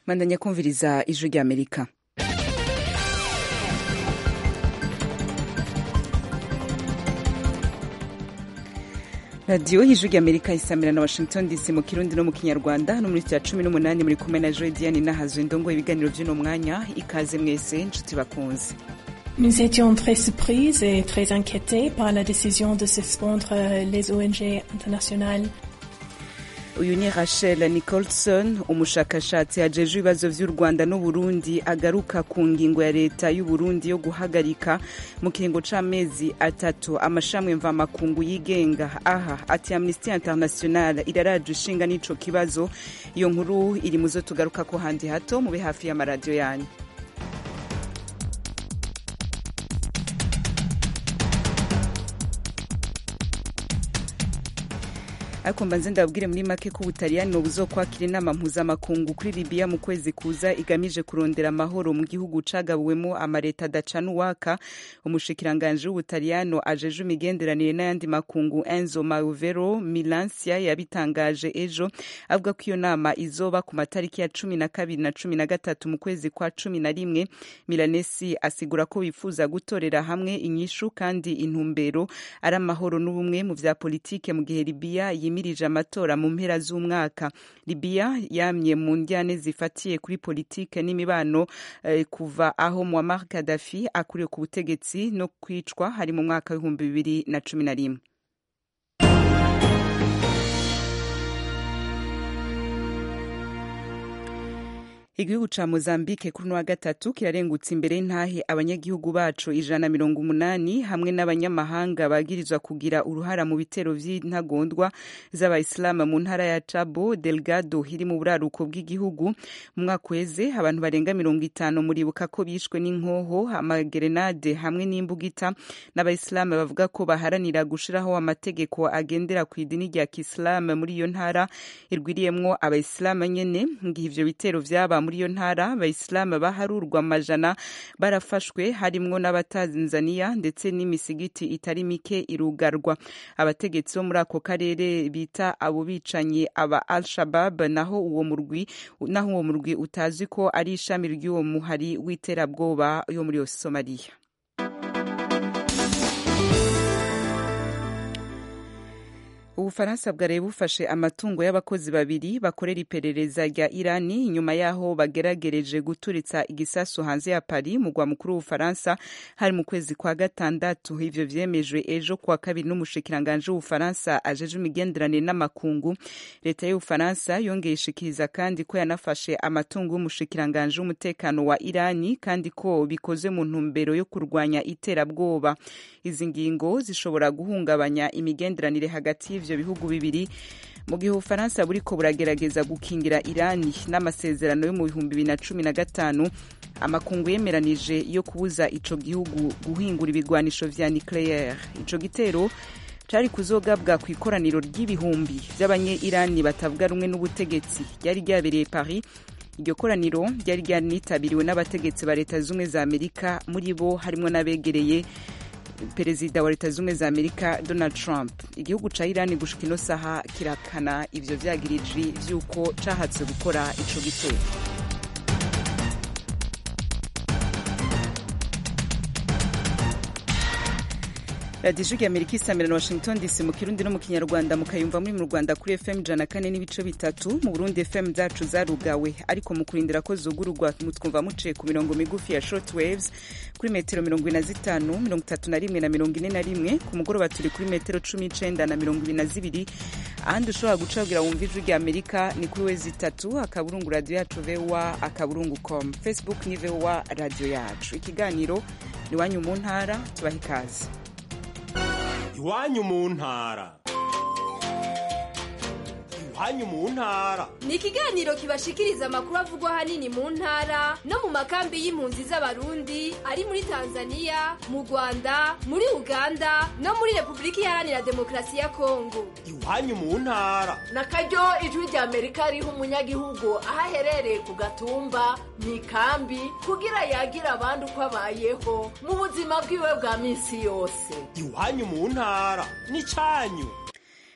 mandanya kumviriza ijwi ry'amerika radiyo y'ijwi ry'amerika isamira na washington dc mu kirundi no mu kinyarwanda no muri cya cumi n'umunani muri kumwe na joy diane nahazwe ndongo ibiganiro by'uno mwanya ikaze mwese inshuti bakunze Nous étions très surprises et très inquiétés par la décision de suspendre les ONG internationales. uyu ni rachel nicholson umushakashatsi ajejwe ibibazo vy'u rwanda n'uburundi agaruka ku ngingo ya leta y'uburundi yo guhagarika mu kiringo c'amezi atatu amashamwe mvamakungu yigenga aha ati amnesty international iraraje ishinga n'ico kibazo iyo nkuru iri muzo tugarukako handi hato mube hafi y'amaradiyo yanyu ariko mbanze ndababwire muri make ko ubutaliyani buzokwakira inama mpuzamakungu kuri libiya mu kwezi kuza igamije kurondera amahoro mu gihugu cagabuwemo amareta adacana uwaka umushikiranganji w'ubutaliyano ajeje imigenderanire n'ayandi makungu enzo mauvero milansia yabitangaje ejo avuga ko iyo nama izoba ku matariki ya cumi na kabiri na cumi na gatatu mu kwezi kwa cumi na rimwe milanesi asigura ko bifuza gutorera hamwe inyishu kandi intumbero ari amahoro n'ubumwe mu vya politike mu gihe libiya yimirije amatora mu mpera z'umwaka libiya yamye mu njyane zifatiye kuri politike n'imibano eh, kuva aho muammar gaddafi akuriye ku butegetsi no kwicwa hari mu mwaka w'ibihumbi bibiri na cumi na rimwe igihugu ca mozambique kuri uno wa gatatu kirarengutse imbere y'intahe abanyagihugu bacu ijana mirongo umunani hamwe n'abanyamahanga bagirizwa kugira uruhara mu bitero vy'intagondwa z'abayisilamu mu ntara ya cabo delgado iri mu buraruko bw'igihugu mu mwaka uheze abantu barenga mirongo itanu muribuka ko bishwe n'inkoho amagerenade hamwe n'imbugita n'abayisilamu bavuga ko baharanira gushiraho amategeko agendera ku idini rya kisilamu muri iyo ntara irwiriyemwo abayisilamu nyene ngihe ivyo bitero vyaba muri iyo ntara abayisilamu baharurwa amajana barafashwe harimwo n'abatanzaniya ndetse n'imisigiti itari mike irugarwa abategetsi bo muri ako karere bita abo bicanyi aba al shabab naho uwo murwi naho uwo murwi utazi ko ari ishami ry'uwo muhari w'iterabwoba yo muri somaliya ubufaransa bwari bufashe amatungo y'abakozi babiri bakorera iperereza rya irani inyuma y'aho bageragereje guturitsa igisasu hanze ya paris mugwa mukuru w'ubufaransa hari mu kwezi kwa gatandatu ivyo vyemejwe ejo kuwa kabiri n'umushikiranganji w'ubufaransa ajeje imigenderanire n'amakungu leta y'ubufaransa yongeye ishikiriza kandi ko yanafashe amatungo y'umushikiranganji w'umutekano wa irani kandi ko bikoze mu ntumbero yo kurwanya iterabwoba izi ngingo zishobora guhungabanya imigenderanire hagati y'ivyo bihugu bibiri mu gihe ubufaransa buriko buragerageza gukingira irani n'amasezerano yo mu bihumbi bibiri na cumi na gatanu amakungu yemeranije yo kubuza ico gihugu guhingura ibigwanisho vya nucleaire ico gitero cari kuzogabwa ku ikoraniro ry'ibihumbi vy'abanye-irani batavuga rumwe n'ubutegetsi ryari ryabereye paris iryo koraniro ryari ryanitabiriwe n'abategetsi ba leta z'ubumwe za amerika muri bo harimwo n'abegereye perezida wa leta z'ubumwe za amerika donald trump igihugu ca irani gushika ino saha kirakana ivyo vyagiriji vy'uko cahatse gukora ico gitero radiyo ijwi amerika isamira na washington dc mu kirundi no mu kinyarwanda mukayumva muri mu rwanda kuri fm ijana kane n'ibice bitatu mu burundi fm zacu zarugawe ariko mu kurindira ko zugururwa mutwumva muciye ku mirongo migufi ya short waves kuri metero mirongo ine na zitanu mirongo itatu na rimwe na mirongo ine na rimwe ku mugoroba turi kuri metero cumi n'icenda na mirongo ibiri na zibiri ahandi ushobora gucabwira wumva ijwi rya amerika ni kuri wezi itatu akaburungu radiyo yacu voa akaburungu com facebook ni voa radiyo yacu ikiganiro ni wanyu mu ntara tubaha ikaze iwanyu mu ntara iwanyu mu ntara ni ikiganiro kibashikiriza amakuru avugwa ahanini mu ntara no mu makambi y'impunzi z'abarundi ari muri tanzania mu rwanda muri uganda no muri repubulika iharanira demokarasi ya kongo iwanyu mu ntara na karyo ijwi rya amerika riha umunyagihugu aho aherereye ku gatumba mu ikambi kugira yagira abandi uko abayeho mu buzima bwiwe bwa minsi yose iwanyu mu ntara ni cyanyu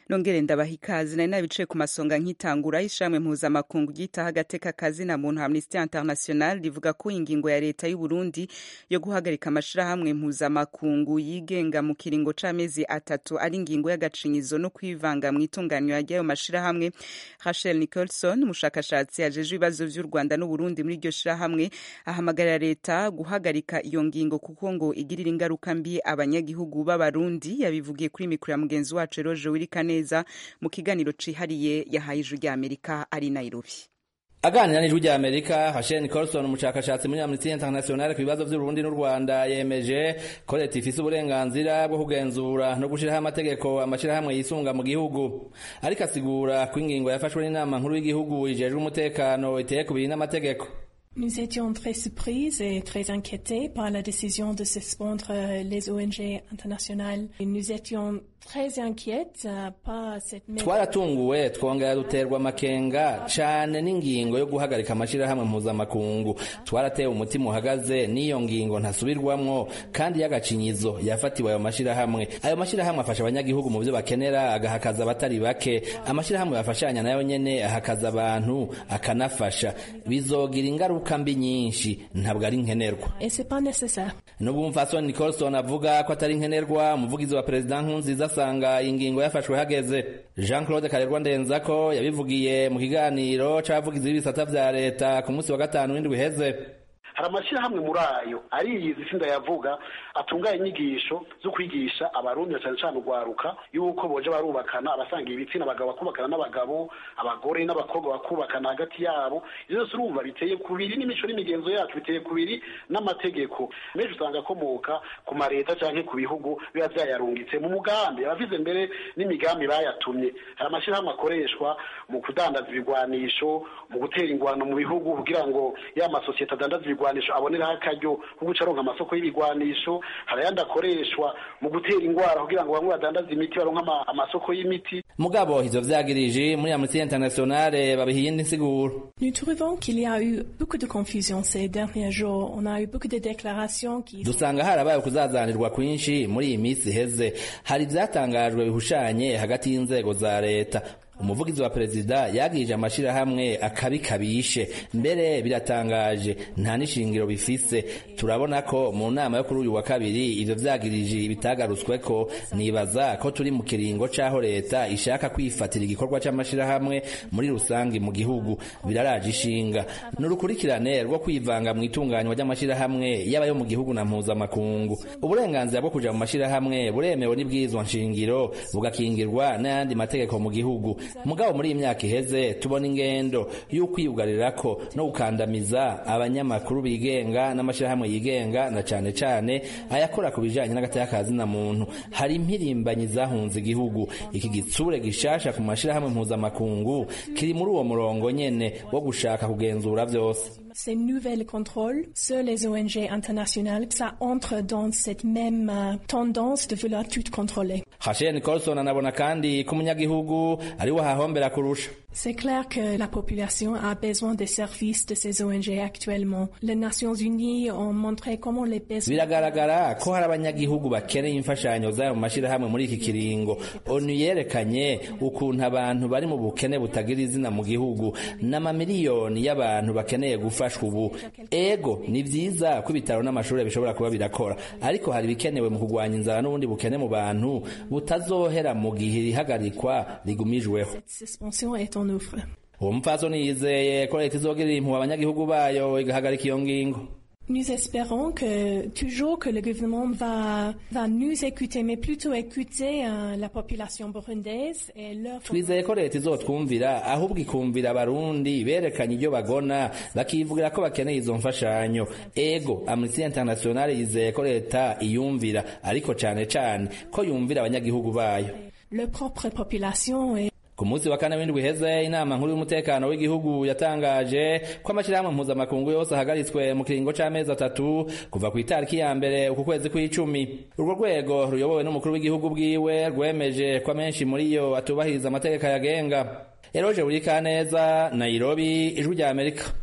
nongere ndabaha ikaze nari nabicaye ku masonga nk'itangura y'ishamwe mpuzamakungu ryitaho agateka kazina muntu Amnesty International rivuga ko ingingo ya leta y'u Burundi yo guhagarika amashirahamwe mpuzamakungu yigenga mu kiringo c'amezi atatu ari ingingo y'agacinyizo no kwivanga mu itunganywa ry'ayo mashirahamwe Rachel Nicholson umushakashatsi ajejwe ibibazo vy'u Rwanda n'u Burundi muri iryo shirahamwe ahamagarira leta guhagarika iyo ngingo kuko ngo igirira ingaruka mbi abanyagihugu b'abarundi yabivugiye kuri mikoro ya mugenzi wacu Eroje Wirikaneza mu kiganiro cihariye yahaye ijwi rya Amerika ari Nairobi aganira n'ijwi rya amerika hashen nicholson umushakashatsi muri amnesty international ku bibazo vy'uburundi n'u rwanda yemeje ko leta ifise uburenganzira bwo kugenzura no gushiraho amategeko amashirahamwe yisunga mu gihugu ariko asigura ko ingingo yafashwe n'inama nkuru y'igihugu ijejwe umutekano iteye kubiri n'amategeko Nous étions très surprises et très inquiétés par la décision de suspendre les ONG internationales. Et nous étions très inquiètes euh, par cette mesure. twaratunguwe twongera duterwa amakenga cane n'ingingo yo guhagarika amashirahamwe mpuzamakungu twaratewe umutima uhagaze n'iyo ngingo ntasubirwamwo kandi y'agacinyizo yafatiwe ayo mashirahamwe ayo mashirahamwe afasha abanyagihugu mu vyo bakenera agahakaza abatari bake amashirahamwe bafashanya nayo nyene ahakaza abantu akanafasha bizogira ingaruka mbi nyinshi ntabwo ari nkenerwa Et c'est pas nécessaire. nubwo umupfasoni Nicholson avuga ko atari nkenerwa umuvugizi wa perezida Nkurunziza asanga iyi ngingo yafashwe hageze Jean Claude Karerwa Ndenzako yabivugiye mu kiganiro c'abavugizi b'ibisata vya leta ku munsi wa gatanu w'indwi iheze hari amashyirahamwe muri ayo ariyizi isi ndayavuga atunganya inyigisho zo kwigisha abarundi na cyane cyane urwaruka yuko boje barubakana abasangiye ibitsina abagabo bakubakana n'abagabo abagore n'abakobwa bakubakana hagati yabo ivyo byose urumva biteye kubiri n'imico n'imigenzo yacu biteye kubiri n'amategeko menshi usanga akomoka ku mareta canke ku bihugu biba vyayarungitse mu mugambi abavize mbere n'imigambi bayatumye hari amashyirahamwe akoreshwa mu kudandaza ibigwanisho mu gutera ingwano mu bihugu kugira ngo ya masosiyete adandaza ibigwanisho aboneraho akaryo ko guca aronka amasoko y'ibigwanisho hari ayandi akoreshwa mu gutera ingwara kugira ngo bamwe badandaze imiti baronke ama- amasoko y'imiti mugabo ivyo vyagirije muri Amnesty International babiha iyindi nsiguro Nous trouvons qu'il y a eu beaucoup de confusion ces derniers jours. On a eu beaucoup de déclarations qui sont dusanga harabaye ukuzazanirwa kwinshi muri iyi minsi iheze hari ivyatangajwe bihushanye hagati y'inzego za leta umuvugizi wa perezida yagirije amashirahamwe akabi kabishe mbere biratangaje nta n'ishingiro bifise turabona ko mu nama yo kuri uyu wa kabiri ivyo vyagirije bitagarutsweko nibaza ko turi mu kiringo c'aho leta ishaka kwifatira igikorwa c'amashirahamwe muri rusange mu gihugu biraraje ishinga n'urukurikirane rwo kwivanga mu itunganywa ry'amashirahamwe yaba yo mu gihugu na mpuzamakungu uburenganzira bwo kuja mu mashirahamwe buremewe n'ibwirizwa nshingiro bugakingirwa n'ayandi mategeko mu gihugu mugabo muri iyi myaka iheze tubona ingendo y'ukwiyugarirako no gukandamiza abanyamakuru bigenga n'amashirahamwe yigenga na cane cane ayakora ku bijanye n'agateka na muntu hari impirimbanyi zahunze igihugu iki gitsure gishasha ku mashirahamwe mpuzamakungu kiri muri uwo murongo nyene wo gushaka kugenzura vyose ces nouvelles contrôles sur les ONG internationales, ça entre dans cette même euh, tendance de vouloir tout contrôler. Rachel Nicholson anabona kandi ko umunyagihugu ari we hahombera kurusha C'est clair que la population a besoin des services de ces ONG actuellement. Les Nations Unies ont montré comment les besoins... biragaragara ko hari abanyagihugu bakeneye imfashanyo zayo mu mashirahamwe muri iki kiringo onu yerekanye ukuntu abantu bari mu bukene butagira izina mu gihugu n'amamiliyoni y'abantu bakeneye gufashwa ubu ego ni vyiza ko ibitaro n'amashuri bishobora kuba birakora ariko hari ibikenewe mu kurwanya inzara n'ubundi bukene mu bantu butazohera mu gihe irihagarikwa rigumijweho Cette suspension est en œuvre. uwo mupfasoni yizeye ko leta izogirira impuhwe abanyagihugu bayo igahagarika iyo ngingo Nous espérons que toujours que le gouvernement va, va nous écouter, mais plutôt écouter euh, la population burundaise et leur... twizeye ko leta izotwumvira ahubwo ikumvira abarundi berekanye ibyo bagona bakivugira ko bakeneye izo mfashanyo ego amnesty international yizeye ko leta iyumvira ariko cane cane ko yumvira abanyagihugu bayo leur propre population et ku munsi wa kane w'indwi iheze inama nkuru y'umutekano w'igihugu yatangaje ko amashyirahamwe mpuzamakungu yose ahagaritswe mu kiringo c'amezi atatu kuva ku itariki ya mbere uku kwezi kw'icumi urwo rwego ruyobowe n'umukuru w'igihugu bwiwe rwemeje ko amenshi muri yo atubahiriza amategeko ayagenga eroje buri kaneza nairobi ijwi rya amerika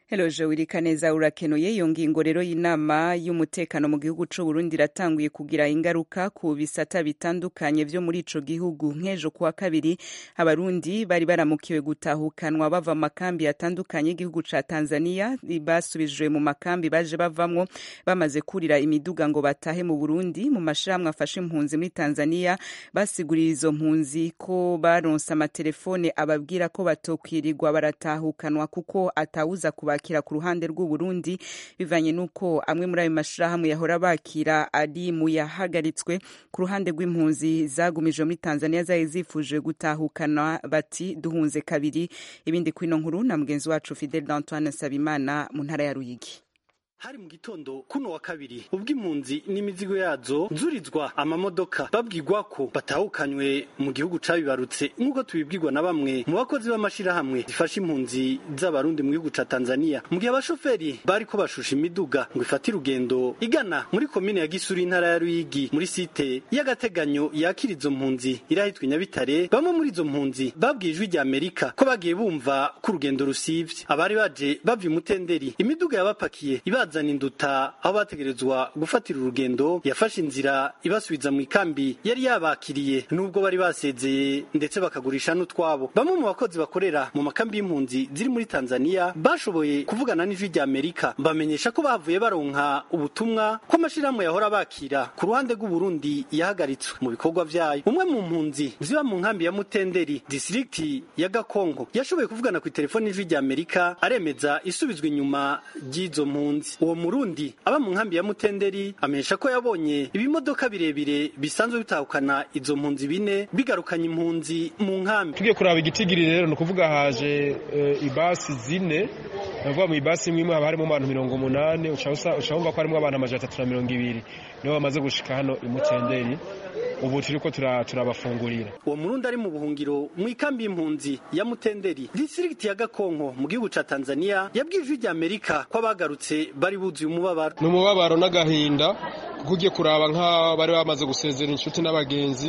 Hello Joel Kaneza urakenuye iyo ngingo rero y'inama y'umutekano mu gihugu c'u Burundi iratanguye kugira ingaruka ku bisata bitandukanye vyo muri ico gihugu nk'ejo kuwa kabiri abarundi bari baramukiwe gutahukanwa bava mu makambi atandukanye y'igihugu ca Tanzania basubijwe mu makambi baje bavamwo bamaze kurira imiduga ngo batahe mu Burundi mu mashirahamwe afashe impunzi muri Tanzania basigurira izo mpunzi ko baronse amatelefone ababwira ko batokwirirwa baratahukanwa kuko atawuza kuba bakira ku ruhande rw'u Burundi bivanye nuko amwe muri ayo mashirahamwe yahora bakira ari mu yahagaritswe ku ruhande rw'impunzi zagumijwe muri Tanzania zari zifuje gutahukana bati duhunze kabiri ibindi kwino nkuru na mugenzi wacu Fidel Antoine Sabimana mu ntara ya Ruyigi hari mu gitondo kuno wa kabiri ubwo impunzi n'imizigo yazo nzurizwa amamodoka babwirwa ko batahukanywe mu gihugu cabibarutse nk'uko tubibwirwa na bamwe mu bakozi b'amashirahamwe zifasha impunzi z'abarundi mu gihugu ca Tanzania mu gihe abashoferi bariko bashusha imiduga ngo ifate urugendo igana muri komine ya Gisuru intara ya Ruyigi muri site y'agateganyo yakira izo mpunzi irahitwa Nyabitare bamwe muri izo mpunzi babwiye ijwi rya Amerika ko bagiye bumva ko urugendo rusivye abari baje bava imutenderi imiduga yabapakiye iba bazana induta aho bategerezwa gufatira urugendo yafashe inzira ibasubiza mu ikambi yari yabakiriye nubwo bari basezeye ndetse bakagurisha n'utwabo bamwe mu bakozi bakorera mu makambi y'impunzi ziri muri Tanzania bashoboye kuvugana n'ijwi rya Amerika bamenyesha ko bavuye baronka ubutumwa ko amashirahamwe yahora bakira ku ruhande rw'u Burundi yahagaritswe mu bikorwa vyayo umwe mu mpunzi ziba mu nkambi ya Mutenderi district ya Gakongo yashoboye kuvugana ku telefoni y'ijwi rya Amerika aremeza isubizwa inyuma ry'izo mpunzi uwo murundi aba mu nkambi ya mutenderi amenyesha ko yabonye ibimodoka birebire bisanzwe bitahukana izo mpunzi bine bigarukanye impunzi mu nkambi tugiye kuraba igitigiri rero ni ukuvuga haje e, ibasi zine navuga mu ibasi imwe imwe haba harimo abantu mirongo umunani uca wumva ko harimo abantu amajana atatu na mirongo ibiri nibo bamaze gushika hano imutenderi ubu turiko turabafungurira uwo murundi ari mu buhungiro mu ikambi y'impunzi ya mutenderi distrikiti ya gakonko mu gihugu ca tanzania yabwiye ijwi rya amerika ko abagarutse bari buzuye umubabaro ni umubabaro n'agahinda kuko ugiye kuraba nk'aho bari bamaze gusezera inshuti n'abagenzi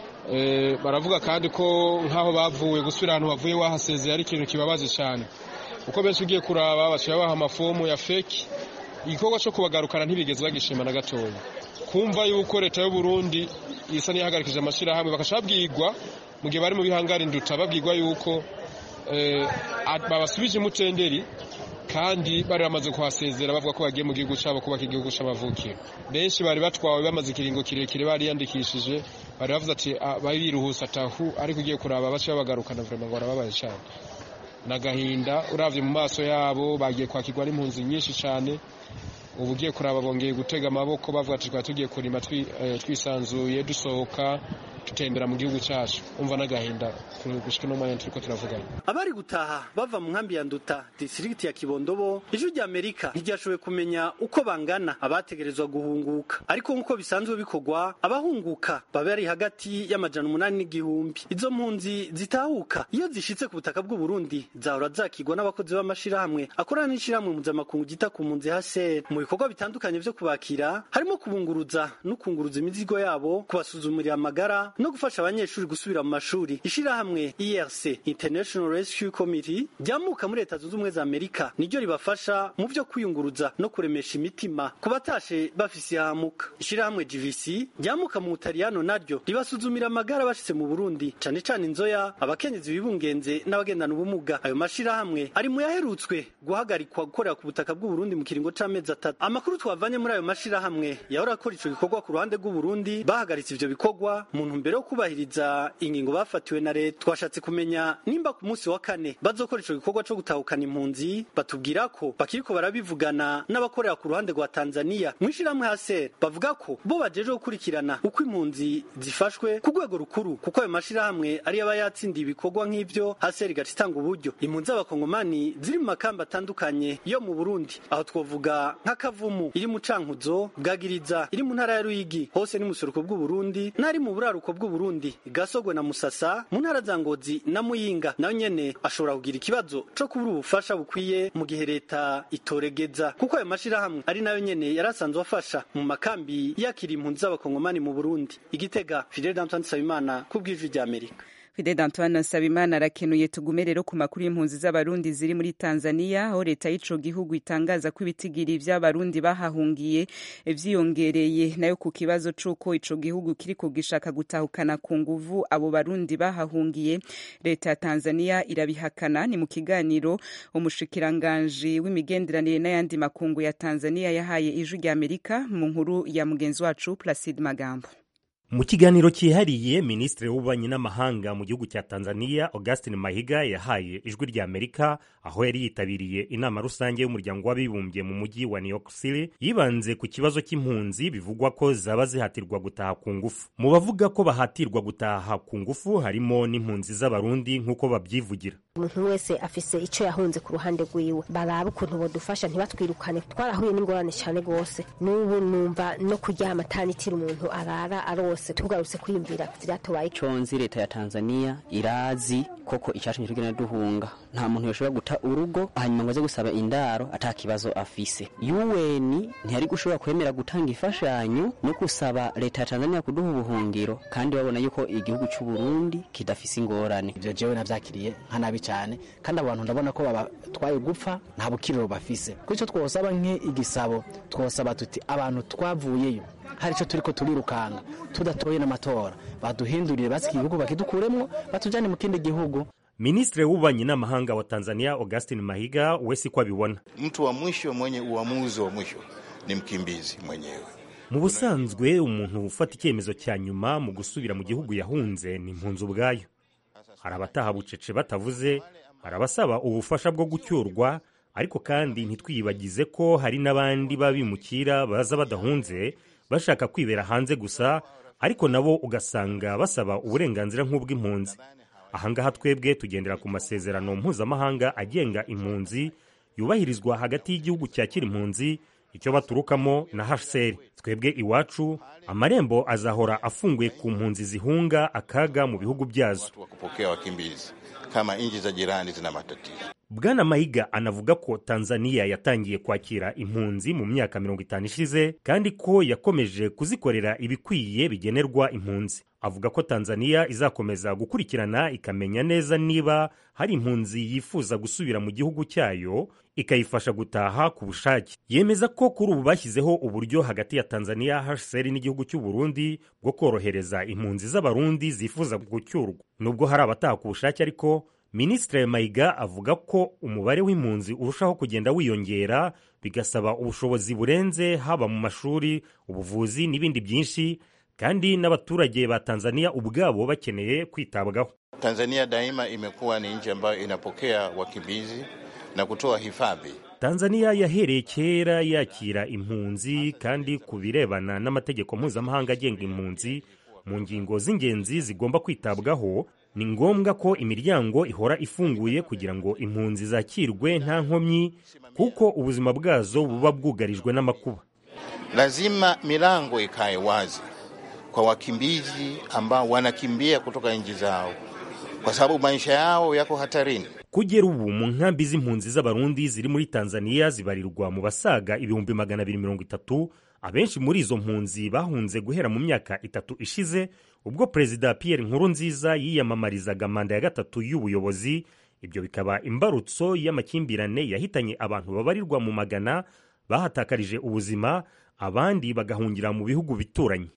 baravuga kandi ko nk'aho bavuye gusubira ahantu bavuye wahasezeye ari ikintu kibabaje cyane kuko benshi ugiye kuraba baciye baha amafomu ya feki igikorwa cyo kubagarukana ntibigeze bagishima na gatoya kumva yuko leta y'u Burundi isa n'iyahagarikije amashyirahamwe bakasha babwirwa mu gihe bari mu bihangara induta babwirwa yuko babasubije imutenderi kandi bari bamaze kuhasezera bavuga ko bagiye mu gihugu cyabo kubaka igihugu cy'amavukiro benshi bari batwawe bamaze ikiringo kirekire bariyandikishije bari bavuze ati bari biruhusa atahu ariko ugiye kuraba bace babagarukana vrema ngo barababaye cyane nagahinda uravye mu maso yabo bagiye kwakirwa n'impunzi nyinshi cyane ubu ugiye kuraba bongeye gutega amaboko bavuga ati twari tugiye kurima twisanzuye dusohoka tutembera mu gihugu cyacu umva n'agahinda gushika no mwanya turiko turavugana abari gutaha bava mu nkambi ya nduta district ya kibondobo ijwi rya amerika ntiryashoboye kumenya uko bangana abategerezwa guhunguka ariko nk'uko bisanzwe bikorwa abahunguka baba bari hagati y'amajana umunani n'igihumbi izo mpunzi zitahuka iyo zishitse ku butaka bw'u Burundi zahora zakigwa n'abakozi b'amashirahamwe akorana n'ishirahamwe mpuzamakungu gita ku mpunzi hase mu bikorwa bitandukanye vyo kubakira harimo kubunguruza no kunguruza imizigo yabo kubasuzumurira amagara no gufasha abanyeshuri gusubira mu mashuri ishirahamwe IRC International Rescue Committee ryamuka muri leta zunze ubumwe za Amerika niryo ribafasha mu vyo kwiyunguruza no kuremesha imitima ku batashe bafise ihamuka ishirahamwe GVC ryamuka mu Butaliyano naryo ribasuzumira amagara bashitse mu Burundi cane cane inzoya abakenyezi bibungenze n'abagendana ubumuga ayo mashirahamwe ari mu yaherutswe guhagarikwa gukorera ku butaka bw'u Burundi mu kiringo c'amezi atatu amakuru twavanye muri ayo mashirahamwe yahora akora ico gikorwa ku ruhande rw'u Burundi bahagaritse ivyo bikorwa mu ntumbero yo kubahiriza ingingo bafatiwe na leta twashatse kumenya nimba ku munsi wa kane bazokora ico gikorwa co gutahukana impunzi batubwira ko bakiriko barabivugana n'abakorera ku ruhande rwa Tanzania mwishirahamwe hase bavuga ko bo bajeje gukurikirana uko impunzi zifashwe ku rwego rukuru kuko ayo mashirahamwe ari aba yatsindiye ibikorwa nk'ivyo hase rigaca itanga uburyo impunzi z'abakongomani ziri mu makamba atandukanye yo mu Burundi aho twovuga nk'akavumu iri mu cankuzo bwagiriza iri mu ntara ya Ruyigi hose ni mu buseruko bw'u Burundi n'ari mu buraruko bw'u Burundi gasogwe na Musasa mu ntara za Ngozi na Muyinga nayo nyene ashobora kugira ikibazo co kubura ubufasha bukwiye mu gihe leta itoregeza kuko ayo mashirahamwe ari nayo nyene yarasanzwe afasha mu makambi yakira impunzi z'abakongomani mu Burundi igitega Fidel Antoine Sabimana kubw'ijwi rya Amerika Fidel Antoine Nsabimana arakenuye tugume rero ku makuru y'impunzi z'abarundi ziri muri Tanzania aho leta y'ico gihugu itangaza ko ibitigiri vy'abarundi bahahungiye vyiyongereye nayo ku kibazo c'uko ico gihugu kiriko gishaka gutahukana ku nguvu abo barundi bahahungiye leta ya Tanzania irabihakana ni mu kiganiro umushikiranganji w'imigenderanire n'ayandi makungu ya Tanzania yahaye ijwi rya Amerika mu nkuru ya mugenzi wacu Placide Magambo mu kiganiro cyihariye minisitiri w'ububanyi n'amahanga mu gihugu cya tanzania augustin mahiga yahaye ijwi rya amerika aho yari yitabiriye inama rusange y'umuryango w'abibumbye mu mujyi wa new york city yibanze ku kibazo cy'impunzi bivugwa ko zaba zihatirwa gutaha ku ngufu mu bavuga ko bahatirwa gutaha ku ngufu harimo n'impunzi z'abarundi nk'uko babyivugira umuntu wese afise icyo yahunze ku ruhande rwiwe baraba ukuntu bodufasha ntibatwirukane twarahuye n'ingorane cyane rwose n'ubu numva no kuryama atanitira umuntu arara arose tugarutse kwiyumvira vyatubaye conzi leta ya tanzania irazi koko icyatumye tugenda duhunga nta muntu yoshobora guta urugo hanyuma ngo aze gusaba indaro ata kibazo afise un ntiyari gushobora kwemera gutanga imfashanyo no gusaba leta ya tanzania kuduha ubuhungiro kandi babona yuko igihugu cy'u burundi kidafise ingorane ivyo jewe navyakiriye nka nabi cyane kandi abantu ndabona ko babatwaye gupfa nta bukiriro bafise kuri icyo twosaba nk'igisabo twosaba tuti abantu twavuyeyo hari icyo turi ko turirukanga tudatoye n'amatora baduhindurire basi igihugu bakidukuremwo batujyane mu kindi gihugu Ministre w'ububanyi n'amahanga wa Tanzania Augustin Mahiga we siko abibona. Mtu wa mwisho mwenye uamuzi wa mwisho ni mkimbizi mwenyewe. Mu busanzwe umuntu ufata icyemezo cya nyuma mu gusubira mu gihugu yahunze ni impunzi ubwayo. Hari abataha bucece batavuze, hari abasaba ubufasha bwo gucyurwa, ariko kandi ntitwiyibagize ko hari n'abandi babimukira baza badahunze bashaka kwibera hanze gusa, ariko nabo ugasanga basaba uburenganzira nk'ubw'impunzi. ahangaha twebwe tugendera ku masezerano mpuzamahanga agenga impunzi yubahirizwa hagati y'igihugu cyakira impunzi icyo baturukamo na hcr twebwe iwacu amarembo azahora afunguye ku mpunzi zihunga akaga mu bihugu byazo kupokea wakimbizi kama nchi za jirani zina matatizo bwana mahiga anavuga ko tanzania yatangiye kwakira impunzi mu myaka mirongo itanu ishize kandi ko yakomeje kuzikorera ibikwiye bigenerwa impunzi avuga ko tanzania izakomeza gukurikirana ikamenya neza niba hari impunzi yifuza gusubira mu gihugu cyayo ikayifasha gutaha ku bushake yemeza ko kuri ubu bashyizeho uburyo hagati ya tanzania hcr n'igihugu cy'u burundi bwo korohereza impunzi z'abarundi zifuza gucyurwa nubwo hari abataha ku bushake ariko minisitiri mayiga avuga ko umubare w'impunzi urushaho kugenda wiyongera bigasaba ubushobozi burenze haba mu mashuri ubuvuzi n'ibindi byinshi kandi n'abaturage ba tanzania ubwabo bakeneye kwitabwaho tanzania daima imekuwa ni nchi ambayo inapokea wakimbizi na kutoa hifadhi tanzania yahereye kera yakira impunzi kandi ku birebana n'amategeko mpuzamahanga agenga impunzi mu ngingo z'ingenzi zigomba kwitabwaho ni ngombwa ko imiryango ihora ifunguye kugira ngo impunzi zakirwe nta nkomyi kuko ubuzima bwazo buba bwugarijwe n'amakuba lazima milango ikae wazi kwa wakimbizi ambao wanakimbia kutoka nchi zao kwa sababu maisha yao yako hatarini kugera ubu mu nkambi z'impunzi z'abarundi ziri muri tanzania zibarirwa mu basaga ibihumbi magana abiri mirongo itatu abenshi muri izo mpunzi bahunze guhera mu myaka itatu ishize ubwo perezida pierre nkurunziza yiyamamarizaga manda ya gatatu y'ubuyobozi ibyo bikaba imbarutso y'amakimbirane yahitanye abantu babarirwa mu magana bahatakarije ubuzima abandi bagahungira mu bihugu bituranye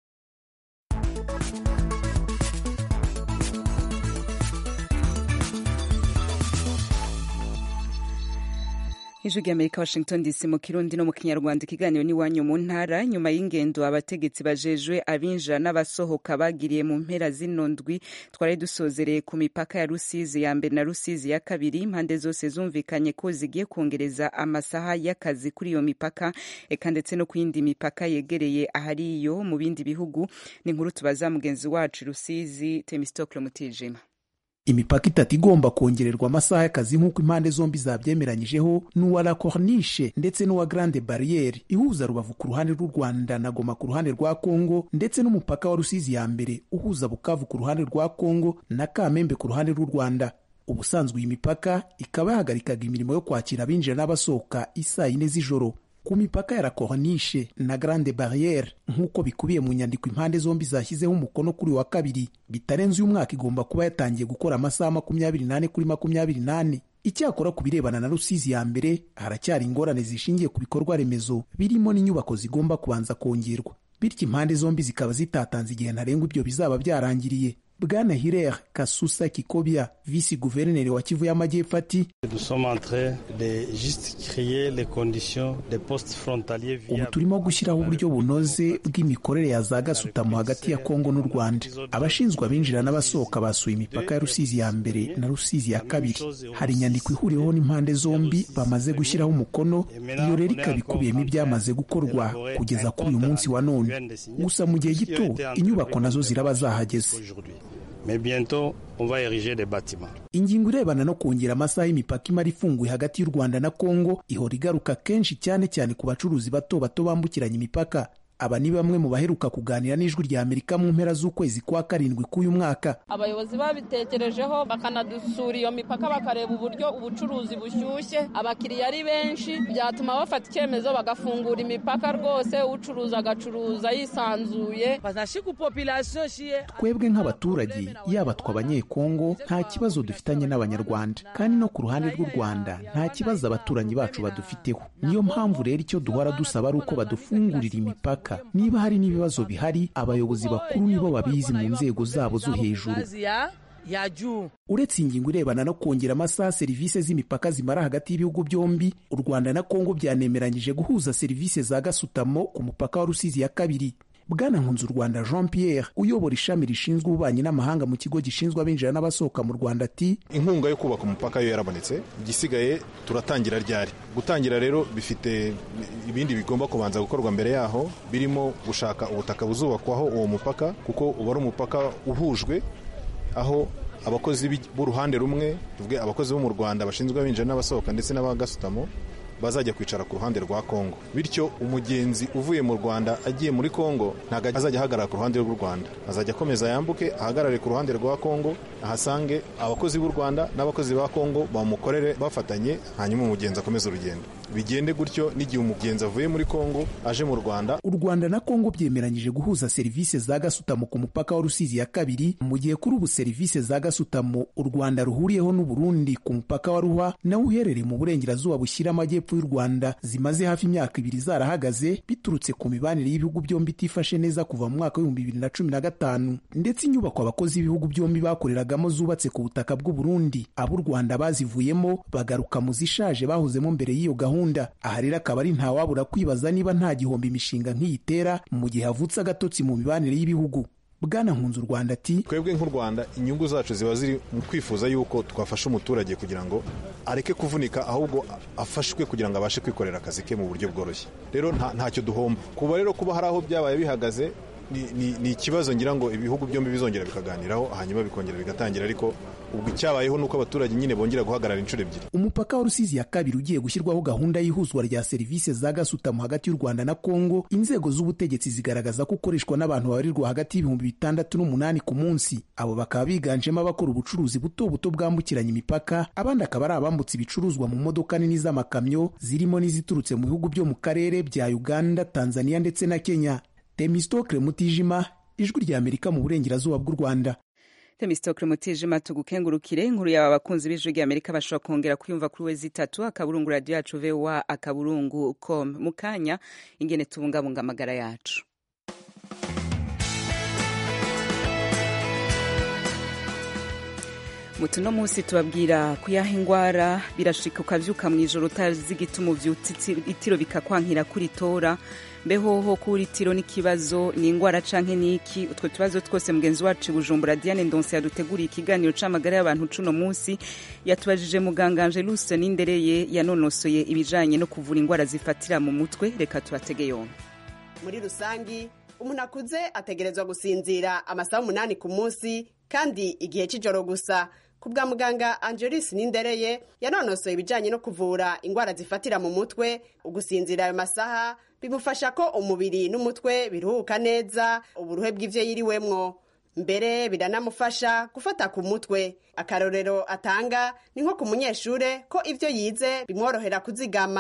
ijwi ry'amerika washington dc mu kirundi no mu kinyarwanda ikiganiro n'iwanyu mu ntara nyuma y'ingendo abategetsi bajejwe abinjira n'abasohoka bagiriye mu mpera zino ndwi twari dusozereye ku mipaka ya rusizi ya mbere na rusizi ya kabiri impande zose zumvikanye ko zigiye kongereza amasaha y'akazi kuri iyo mipaka eka ndetse no ku yindi mipaka yegereye ahari iyo mu bindi bihugu ni inkuru tubaza mugenzi wacu rusizi temistokle mutijima imipaka itatu igomba kongererwa amasaha y'akazi nk'uko impande zombi zabyemeranyijeho ni uwa la corniche ndetse n'uwa grande barriere ihuza rubavu ku ruhande rw'u rwanda na goma ku ruhande rwa kongo ndetse n'umupaka wa rusizi ya mbere uhuza bukavu ku ruhande rwa kongo na kamembe ku ruhande rw'u rwanda ubusanzwe iyi mipaka ikaba yahagarikaga imirimo yo kwakira abinjira n'abasohoka isaa yine z'ijoro ku mipaka ya la corniche na grande barriere nk'uko bikubiye mu nyandiko impande zombi zashyizeho umukono kuri wa kabiri bitarenze uyu mwaka igomba kuba yatangiye gukora amasaha makumyabiri n'ane kuri makumyabiri n'ane icyakora ku birebana na rusizi ya mbere haracyari ingorane zishingiye ku bikorwa remezo birimo n'inyubako zigomba kubanza kongerwa bityo impande zombi zikaba zitatanze igihe ntarengwa ibyo bizaba byarangiriye bwana hirer kasusa kikobya visi guverineri wa kivu y'amajyepfo ati ubu turimo gushyiraho uburyo bunoze bw'imikorere ya za gasutamo hagati ya kongo n'u rwanda abashinzwe abinjira n'abasohoka basuye imipaka ya rusizi ya mbere na rusizi ya kabiri hari inyandiko ihuriweho n'impande zombi bamaze gushyiraho umukono iyo rero ikaba ikubiyemo ibyamaze gukorwa kugeza kuri uyu munsi wa none gusa mu gihe gito inyubako nazo ziraba zahageze Mais bientôt, on va ériger des bâtiments. ingingo irebana no kongera amasaha y'imipaka imara ifunguye hagati y'u rwanda na kongo ihora igaruka kenshi cyane cyane ku bacuruzi bato bato bambukiranya imipaka aba ni bamwe mu baheruka kuganira n'ijwi rya amerika mu mpera z'ukwezi kwa karindwi k'uyu mwaka abayobozi babitekerejeho bakanadusura iyo mipaka bakareba uburyo ubucuruzi bushyushye abakiriya ari benshi byatuma bafata icyemezo bagafungura imipaka rwose ucuruza agacuruza yisanzuye twebwe nk'abaturage yaba twe abanyekongo nta kibazo dufitanye n'abanyarwanda kandi no ku ruhande rw'u rwanda nta kibazo abaturanyi bacu badufiteho niyo mpamvu rero icyo duhora dusaba ari uko badufungurira imipaka niba hari n'ibibazo bihari abayobozi bakuru nibo babizi mu nzego zabo zo hejuru uretse ingingo irebana no kongera amasaha serivisi z'imipaka zimara hagati y'ibihugu byombi u rwanda na kongo byanemeranyije guhuza serivisi za gasutamo ku mupaka wa rusizi ya kabiri bwana nkunzu rwanda jean pierre uyobora ishami rishinzwe ububanyi n'amahanga mu kigo gishinzwe abinjira n'abasohoka mu rwanda ati inkunga yo kubaka umupaka yo yarabonetse igisigaye turatangira ryari gutangira rero bifite ibindi bigomba kubanza gukorwa mbere yaho birimo gushaka ubutaka buzubakwaho uwo mupaka kuko uba ari umupaka uhujwe aho abakozi b'uruhande rumwe tuvuge abakozi bo mu rwanda bashinzwe abinjira n'abasohoka ndetse n'abagasutamo bazajya kwicara ku ruhande rwa kongo bityo umugenzi uvuye mu rwanda agiye muri kongo ntabwo azajya ahagarara ku ruhande rw'u rwanda azajya akomeza yambuke ahagarare ku ruhande rwa kongo ahasange abakozi b'u rwanda n'abakozi ba kongo bamukorere bafatanye hanyuma umugenzi akomeze urugendo bigende gutyo n'igihe umugenzi avuye muri kongo aje mu rwanda u rwanda na kongo byemeranyije guhuza serivisi za gasutamo ku mupaka wa rusizi ya kabiri mu gihe kuri ubu serivisi za gasutamo u rwanda ruhuriyeho n'uburundi ku mupaka wa ruhwa nawo uherereye mu burengerazuba bushyira amajyepfo y'u rwanda zimaze hafi imyaka ibiri zarahagaze biturutse ku mibanire y'ibihugu byombi itifashe neza kuva mu mwaka w'ibihumbi bibiri na cumi na gatanu ndetse inyubako abakozi b'ibihugu byombi bakoreragamo zubatse ku butaka bw'u burundi ab'u rwanda bazivuyemo bagaruka mu zishaje bahozemo mbere y'iyo gahunda aha rero akaba ari ntawabura kwibaza niba nta gihombo imishinga nk'iyi itera mu gihe havutse agatotsi mu mibanire y'ibihugu bwana nkunzu u rwanda ati twebwe nk'u rwanda inyungu zacu ziba ziri mu kwifuza yuko twafasha umuturage kugira ngo areke kuvunika ahubwo afashwe kugira ngo abashe kwikorera akazi ke mu buryo bworoshye rero ntacyo duhomba kuba rero kuba hari aho byabaye bihagaze ni ikibazo ngira ngo ibihugu byombi bizongera bikaganiraho hanyuma bikongera bigatangira ariko ubwo icyabayeho ni uko abaturage nyine bongera guhagarara inshuro ebyiri umupaka wa rusizi ya kabiri ugiye gushyirwaho gahunda y'ihuzwa rya serivisi za gasutamo hagati y'u rwanda na kongo inzego z'ubutegetsi zigaragaza ko ukoreshwa n'abantu babarirwa hagati y'ibihumbi bitandatu n'umunani ku munsi abo bakaba biganjemo abakora ubucuruzi buto buto bwambukiranya imipaka abandi akaba ari abambutse ibicuruzwa mu modoka nini z'amakamyo zirimo n'iziturutse mu bihugu byo mu karere bya uganda tanzania ndetse na kenya temistokle mutijima ijwi rya amerika mu burengerazuba bw'u rwanda temistokle mutijima tugukengurukire inkuru yawe abakunzi b'ijwi rya amerika bashobora kongera kuyumva kuri wezi itatu akaburungu radiyo yacu voa akaburungu com mu kanya ingene tubungabunga amagara yacu mutu no munsi tubabwira kuyaha ingwara birashika ukavyuka mw'ijoro utazi igituma uvyutse itiro bikakwankira kuri tora mbehoho kuri itiro n'ikibazo ni ingwara canke niki utwo tubazo twose mugenzi wacu bujumbura diane ndonse yaduteguriye ikiganiro c'amagara y'abantu cuno munsi yatubajije muganga angelus nindereye yanonosoye ibijanye no kuvura ingwara zifatira mu mutwe reka tubatege yombi muri rusangi umuntu akuze ategerezwa gusinzira amasaha umunani ku munsi kandi igihe cy'ijoro gusa ku bwa muganga angelis nindereye yanonosoye ibijyanye no kuvura indwara zifatira mu mutwe ugusinzira ayo masaha bimufasha ko umubiri n'umutwe biruhuka neza uburuhe bw'ibyo yiriwemwo mbere biranamufasha gufata ku mutwe akarorero atanga ni nko ku munyeshure ko ibyo yize bimworohera kuzigama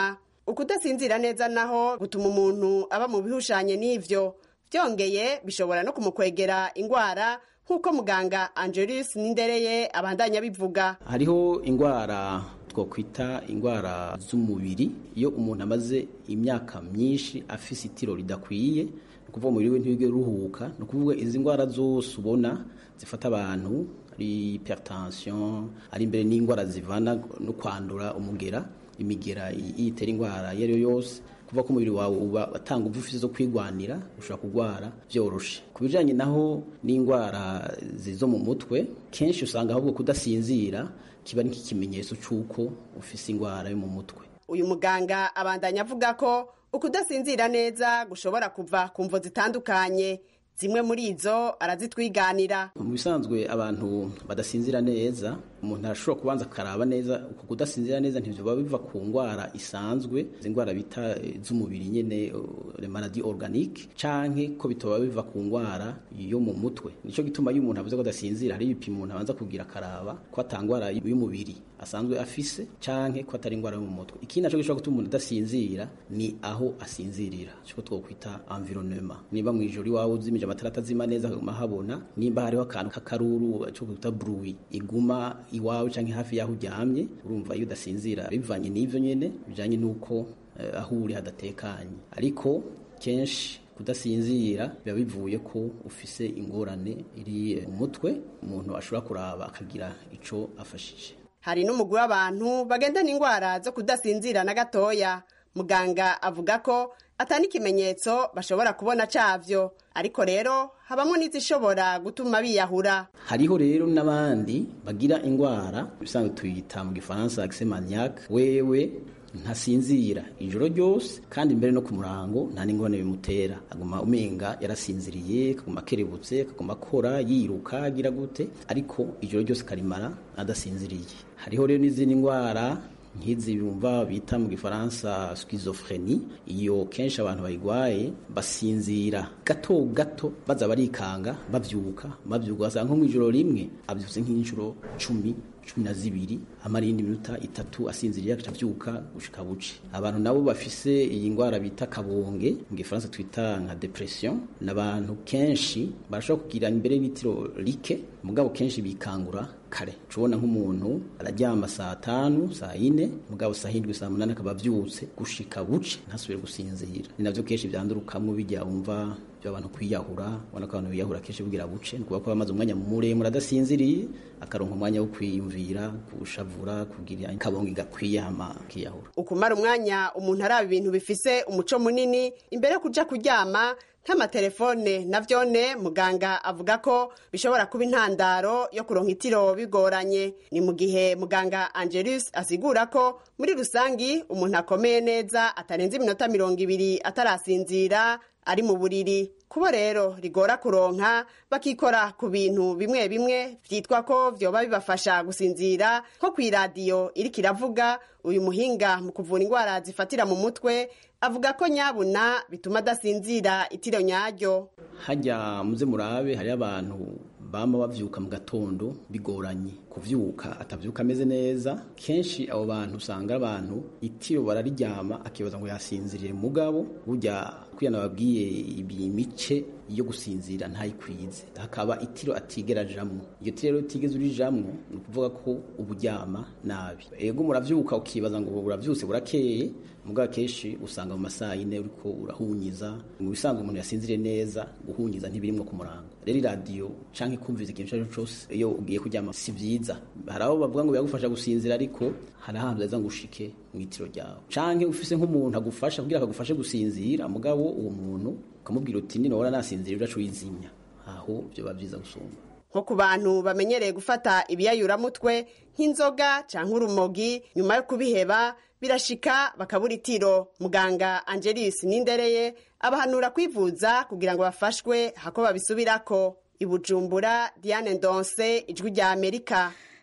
ukudasinzira neza naho gutuma umuntu aba mu bihushanye n'ivyo byongeye bishobora no kumukwegera ingwara nk'uko muganga angelis nindereye abandanya bivuga hariho ingwara twokwita ingwara z'umubiri iyo umuntu amaze imyaka myinshi afise itiro ridakwiye ni ukuvuga umubiri we ntiwige ruhuka ni ukuvuga izi ndwara zose ubona zifata abantu ari hypertension ari imbere n'indwara zivana no kwandura umugera imigera yitera indwara iyo ari yo yose kuva ko umubiri wawe uba atanga ubuvuzi zo kwigwanira ushobora kurwara byoroshe ku bijyanye naho n'indwara zo mu mutwe kenshi usanga ahubwo kudasinzira kiba ari nk'ikimenyetso cy'uko ufise indwara yo mu mutwe uyu muganga abandanya avuga ko ukudasinzira neza gushobora kuva ku mvo zitandukanye zimwe muri izo arazitwiganira mu bisanzwe abantu badasinzira neza umuntu arashobora kubanza akaraba neza uku kudasinzira neza ntivyo biva ku ndwara isanzwe izi ndwara bita z'umubiri nyene le maladie organique canke ko bitoba biva ku ndwara yo mu mutwe nico gituma iyo umuntu avuze ko adasinzira hari ibipimo umuntu abanza kugira akaraba ko atangwara y'umubiri asanzwe afise canke ko atari indwara yo mu mutwe ikindi naco gishobora gutuma umuntu adasinzira ni aho asinzirira cyo twokwita environnement niba mu ijoro iwawe uzimije amatara atazima neza akaguma habona nimba hariho akantu k'akaruru cyo kwita bruit iguma iwawe canke hafi yaho uryamye urumva iyo udasinzira bivanye n'ivyo nyene bijanye n'uko uh, aho uri hadatekanye ariko kenshi kudasinzira biba bivuye ko ufise ingorane iri mu mutwe umuntu ashobora kuraba akagira ico afashije hari n'umugwi w'abantu bagendana indwara zo kudasinzira na gatoya muganga avuga ko atari ikimenyetso bashobora kubona cavyo ariko rero habamo n'izishobora gutuma biyahura hariho rero n'abandi bagira indwara bisanzwe tuyita mu gifaransa accès maniaque wewe ntasinzira ijoro ryose kandi mbere no ku murango nta n'ingorane bimutera aguma umenga yarasinziriye akaguma akerebutse akaguma akora yiruka agira gute ariko ijoro ryose karimara adasinziriye hariho rero n'izindi ndwara nk'izi bumva bita mu gifaransa schizophrenie iyo kenshi abantu bayigwaye basinzira gato gato baza barikanga bavyuka bavyuka basanga nko mw'ijoro rimwe avyutse nk'inshuro cumi cumi na zibiri amara iyindi minota itatu asinziriye agaca avyuka gushika buce abantu nabo bafise iyi ndwara bita kabonge mu gifaransa twita nka depression n'abantu kenshi barashobora kugira imbere y'itiro like mugabo kenshi bikangura kare tubona nk'umuntu araryama saa tanu saa yine mugabo saa hindwi saa munani akaba avyutse gushika buce ntasubire gusinzira ni navyo kenshi vyandurukamwo bijya wumva by'abantu kwiyahura ubona ko abantu biyahura kenshi bugira buce ni ukuvuga ko bamaze umwanya muremure adasinziriye akaronka umwanya wo kwiyumvira gushavura kugira kabongo gakwiye hama kiyahura ukumara umwanya umuntu araba ibintu bifise umuco munini imbere yo kuja kuryama nk'amatelefone na vyone muganga avuga ko bishobora kuba intandaro yo kuronka itiro bigoranye ni mu gihe muganga angelus asigura ko muri rusangi umuntu akomeye neza atarenze iminota mirongo ibiri atarasinzira ari mu buriri kubo rero rigora kuronka bakikora ku bintu bimwe bimwe vyitwa ko vyoba bibafasha gusinzira nko kw'iradiyo iriko iravuga uyu muhinga mu kuvura indwara zifatira mu mutwe avuga ko nyabuna bituma adasinzira itiro nyaryo hajya muze murabe hariyo abantu bama bavyuka mu gatondo bigoranye kuvyuka atavyuka ameze neza kenshi abo bantu usanga abantu itiro barariryama akibaza ngo yasinzirire mugabo burya kwiyana babwiye ibi mice yo gusinzira ntayikwize hakaba itiro atigera jamwo iyo tiro rero utigeze urijamwo ni ukuvuga ko uburyama nabi ego muravyuka ukibaza ngo uravyutse burakeye mugabo kenshi usanga mu masaha yine uriko urahunyiza mu bisanzwe umuntu yasinziriye neza guhunyiza ntibirimwo ku murango rero iradiyo canke kumviza ikintu icyo ari cyo cyose iyo ugiye kuryama si vyiza hari abo bavuga ngo biragufasha gusinzira ariko hari ahantu heza ngo ushike mu itiro ryawe canke ufise nk'umuntu agufasha kugira akagufashe gusinzira mugabo uwo muntu ukamubwira uti nino wara nasinzira uracu wizimya aho vyoba vyiza gusumba nko ku bantu bamenyereye gufata ibiyayuramutwe nk'inzoga canke urumogi nyuma yo kubiheba birashika bakabura itiro muganga angelis nindereye abahanura kwivuza kugira ngo bafashwe hako babisubirako ibujumbura diane ndonse ijwi rya amerika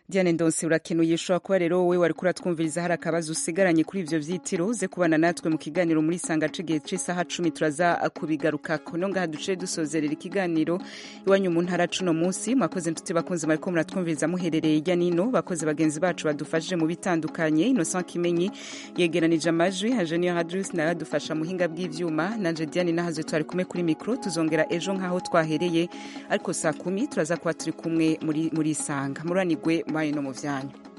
Diane Ndonse urakenuye ushobora kuba rero wowe wari kuratwumviriza hari akabazo usigaranye kuri ivyo vyitiro uze kubana natwe mu kiganiro muri sanga cigihe c'isaha cumi turaza kubigarukako no ngaha duce dusozerera ikiganiro iwanyu mu ntara cuno munsi mwakoze nshuti bakunzi mariko muratwumviriza muherereye hirya nino bakoze bagenzi bacu badufashije mu bitandukanye Innocent Kimenyi yegeranije amajwi Hajeniyo Hadrus nawe adufasha muhinga bw'ivyuma nanje Diane nahaze twari kumwe kuri mikro tuzongera ejo nkaho twahereye ariko saa kumi turaza kuba turi kumwe muri muri sanga muranigwe mbaye no mu vyanyu